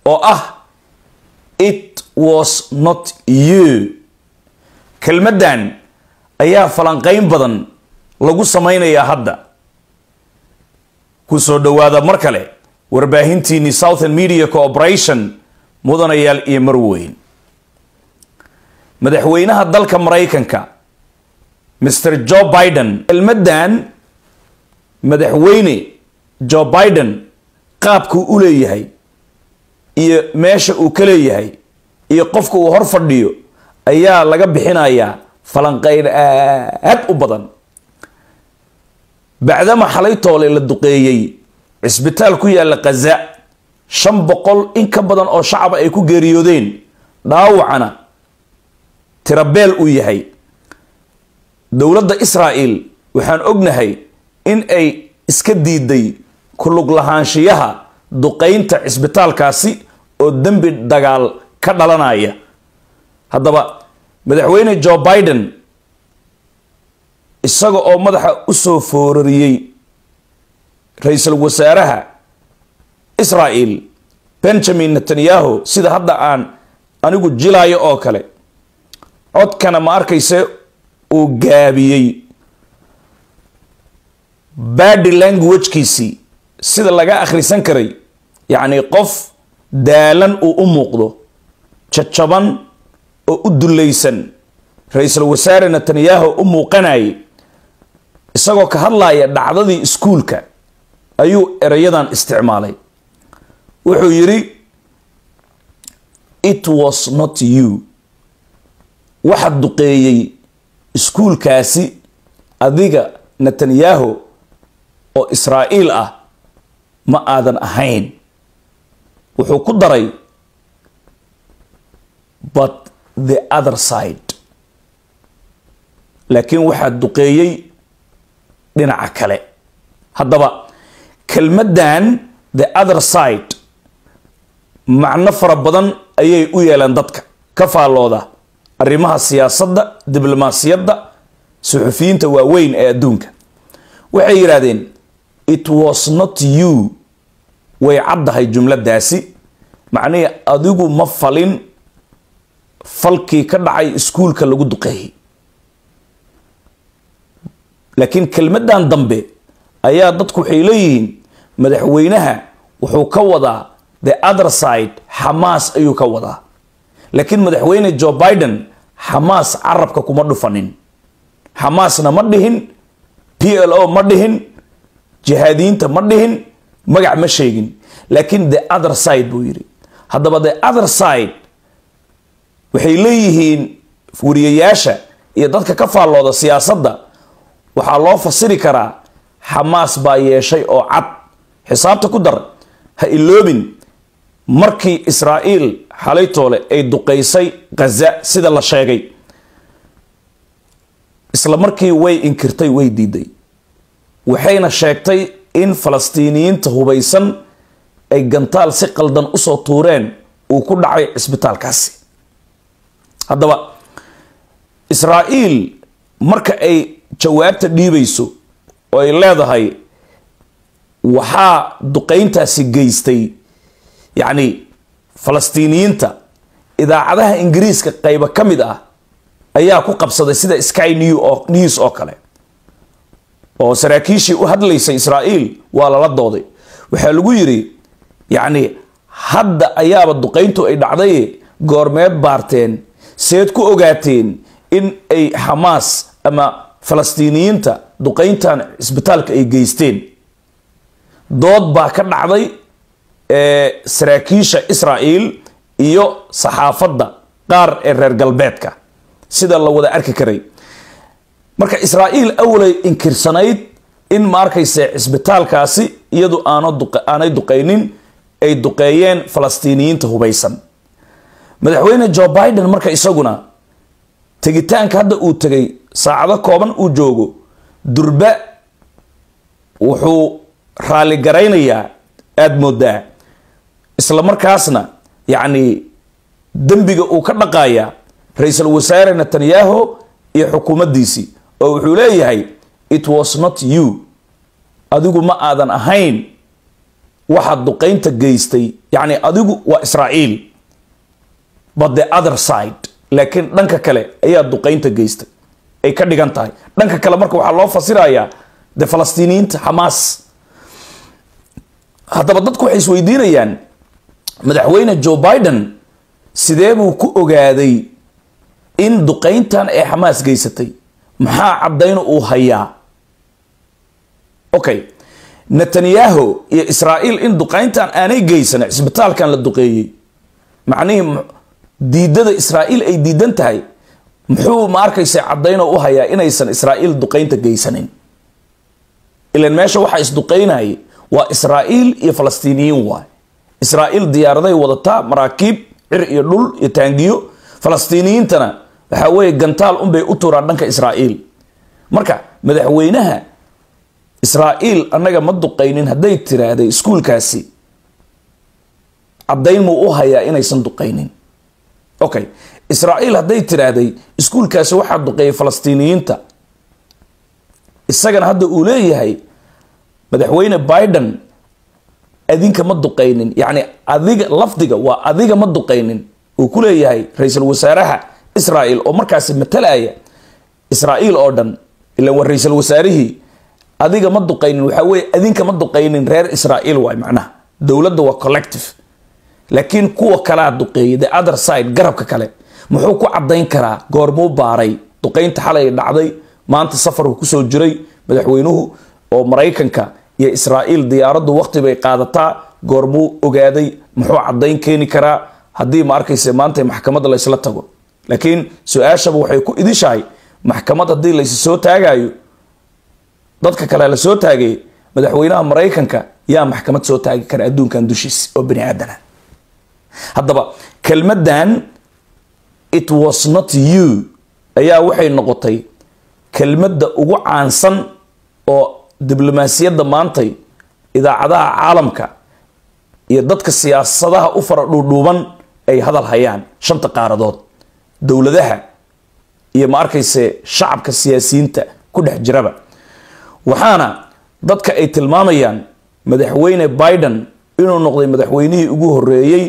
oo ah it was not you kelmaddan ayaa falanqayn badan lagu samaynayaa hadda ku soo dhowaada mar kale warbaahintiinii southern media cooperation mudanayaal iyo marweyn madaxweynaha dalka maraykanka mr joe biden kelmaddan madaxweyne joe biden qaabkuu u leeyahay iyo meesha uu ka leeyahay iyo qofka uu hor fadhiyo ayaa laga bixinayaa falanqayn aad u badan bacdama xalay toole la duqeeyey cisbitaal ku yaalla khaza shan boqol in ka badan oo shacaba ay ku geeriyoodeen dhaawacana tirabeel uu yahay dowladda israa'el waxaan ognahay in ay iska diiday kulug lahaanshiyaha duqaynta cisbitaalkaasi oo dembi dagaal ka dhalanaya haddaba madaxweyne joe biden isaga oo madaxa usoo foorariyey ra-iisul wasaaraha israel benjamin netanyahu sida hadda aan anigu jilaayo oo kale codkana ma arkayse uu gaabiyey badi languagekiisii sida laga akhrisan karay yacni qof daalan uu u muuqdo jajaban oo u dulaysan ra-iisul wasaare netanyahu u muuqanayay isagoo ka hadlaya dhacdadii iskuulka ayuu erayadan isticmaalay wuxuu yidhi it was not you waxa duqeeyey iskuulkaasi adiga netanyahu oo israa'iil ah ma aadan ahayn wuxuu ku daray but the other side laakiin waxaa duqeeyey dhinaca kale haddaba kelmaddan the other side macno fara badan ayay u yeeleen dadka ka faallooda arrimaha siyaasadda diblomaasiyadda suxufiyiinta waaweyn ee adduunka waxay yidhaahdeen it was not you way caddahay jumladaasi macnihii adigu ma falin falkii ka dhacay iskuulka lagu duqeeyey laakiin kelmaddan dambe ayaa dadku waxay leeyihiin madaxweynaha wuxuu ka wadaa the other side xamaas ayuu ka wadaa laakiin madaxweyne joe biden xamaas carabka kuma dhufanin xamaasna ma dhihin p l o ma dhihin jihaadiyiinta ma dhihin magac ma sheegin laakiin the other side buu yidhi haddaba the other side waxay leeyihiin wariyayaasha iyo dadka ka faallooda siyaasadda waxaa loo fasiri karaa xamaas baa yeeshay oo cad xisaabta ku dar ha iloobin markii israa'iil xalaytoole ay duqaysay khaza sida la sheegay isla markii way inkirtay way diiday waxayna sheegtay in falastiiniyiinta hubaysan ay gantaal si qaldan usoo tuureen uu ku dhacay cisbitaalkaasi haddaba israa'iil marka ay jawaabta dhiibayso oo ay leedahay waxaa duqayntaasi geystay yacni falastiiniyiinta idaacadaha ingiriiska qaybo ka mid ah ayaa ku qabsaday sida sky new oo news oo kale oo saraakiishii u hadlaysay israa'iil waa lala dooday waxaa lagu yidhi yacni hadda ayaaba duqayntu ay dhacday goormeed baarteen seed ku ogaateen in ay xamaas ama falastiiniyiinta duqayntan cisbitaalka ay geysteen dood baa ka dhacday saraakiisha israa'iil iyo saxaafadda qaar ee reer galbeedka sida la wada arki karay marka israa'iil awalay inkirsanayd in ma arkayse cisbitaalkaasi iyadu aanay duqaynin ay duqeeyeen falastiiniyiinta hubaysan madaxweyne joe biden marka isaguna tegitaanka hadda uu tegay saacado kooban uu joogo durba wuxuu raalligaraynayaa aada moodaa isla markaasna yacni dembiga uu ka dhaqayaa ra-iisul wasaare netanyahu iyo xukuumaddiisii oo wuxuu leeyahay it was not you adigu ma aadan ahayn waxaad duqaynta geystay yacni adigu waa israa'iil but the other side laakiin dhanka kale ayaa duqaynta geystay ay ka dhigan tahay dhanka kale marka waxaa loo fasirayaa de falastiiniyiinta xamaas haddaba dadku waxay isweydiinayaan madaxweyne joe biden sidee buu ku ogaaday in duqayntan ee xamaas geysatay maxaa caddayn uu hayaa okay netanyahu iyo israa'iil in duqayntan aanay geysan cisbitaalkan la duqeeyey macnihii diidada israa'iil ay diidan tahay muxuu ma arkaysa caddaynoo u hayaa inaysan israa'iil duqaynta geysanin ilan meesha waxaa isduqaynayay waa israa'iil iyo falastiiniyiin waay israa'iil diyaaraday wadataa maraakiib cir iyo dhul iyo taangiyo falastiiniyiintana waxaa weeye gantaal unbay u turaan dhanka israa'iil marka madaxweynaha israa'iil annaga ma duqaynin hadday tiraahday iskuulkaasi caddayn muu u hayaa inaysan duqaynin okay israa'iil hadday tiraahday iskuulkaasi waxaa duqeeyay falastiiniyiinta isagana hadda uu leeyahay madaxweyne biden adinka ma duqaynin yacni adiga lafdiga waa adiga ma duqaynin uu ku leeyahay ra-iisul wasaaraha israa'iil oo markaasi matalaya israa'iil oo dhan ilan waa ra-iisul wasaarihii adiga ma duqaynin waxaa weeye adinka ma duqaynin reer israa'iil waay macnaha dowladda waa collective laakiin kuwa kalaa duqeeyay the other side garabka kale muxuu ku caddayn karaa goormuu baaray duqaynta xalay dhacday maanta safarku kusoo jiray madaxweynuhu oo maraykanka iyo israa'iil diyaaraddu waqti bay qaadataa goormuu ogaaday muxuu caddayn keeni karaa haddii ma arkayse maanta maxkamadda laysla tago laakiin su-aashaba waxay ku idishahay maxkamad haddii laysi soo taagayo dadka kale la soo taagay madaxweynaha maraykanka yaa maxkamad soo taagi kara adduunkan dushiis oo bani aadana haddaba kelmaddan it was not you ayaa waxay noqotay kelmadda ugu caansan oo diblomaasiyadda maantay idaacadaha caalamka iyo dadka siyaasadaha u fara dhuudhuuban ay hadal hayaan shanta qaaradood dowladaha iyo ma arkayse shacabka siyaasiyiinta ku dhex jiraba waxaana dadka ay tilmaamayaan madaxweyne biden inuu noqday madaxweynihii ugu horeeyey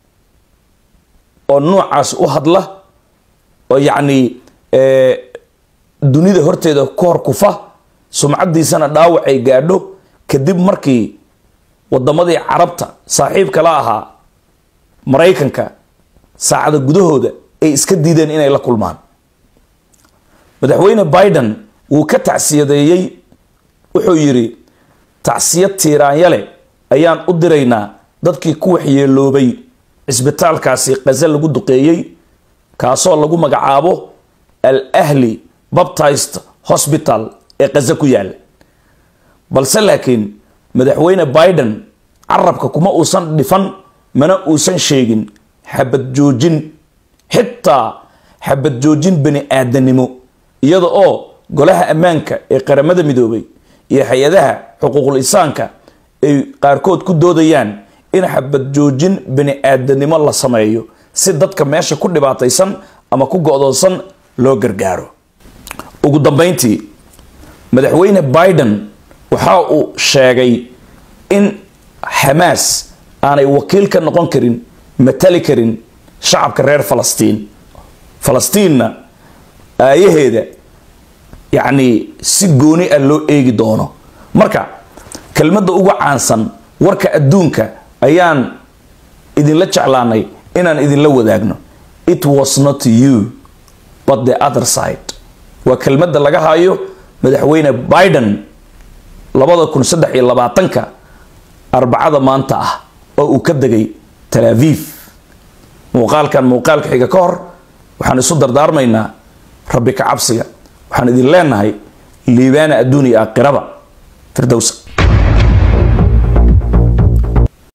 oo noocaas u hadla oo yacni dunida horteeda ku hor kufa sumcaddiisana dhaawac ay gaadho kadib markii wadamadii carabta saaxiibka la ahaa maraykanka saacada gudahooda ay iska diideen inay la kulmaan madaxweyne biden wuu ka tacsiyadeeyey wuxuu yidhi tacsiyad tiiraanyale ayaan u diraynaa dadkii ku waxyeeloobay cisbitaalkaasi qaze lagu duqeeyey kaasoo lagu magacaabo al ahli baptist hosbital ee qaze ku yaala balse laakiin madaxweyne biden carabka kuma uusan dhifan mana uusan sheegin xabad joojin xitaa xabad joojin bani aadanimo iyada oo golaha ammaanka ee qaramada midoobay iyo hay-adaha xuquuqul insaanka ay qaarkood ku doodayaan in xabad joojin bani aadanimo la sameeyo si dadka meesha ku dhibaataysan ama ku go-doonsan loo gargaaro ugu dambeyntii madaxweyne biden waxa uu sheegay in xamaas aanay wakiil ka noqon karin matali karin shacabka reer falastiin falastiinna aayaheeda yacni si gooni ah loo eegi doono marka kelmadda ugu caansan warka adduunka ayaan idinla jeclaanay inaan idinla wadaagno it was not you but the other side waa kelmadda laga hayo madaxweyne biden labada kun saddex iyo labaatanka arbacada maanta ah oo uu ka degay tal aviv muuqaalkan muuqaalka xiga ka hor waxaan isu dardaarmaynaa rabbi ka cabsiga waxaan idin leenahay liibaana adduun iyo aakhiraba firdowsa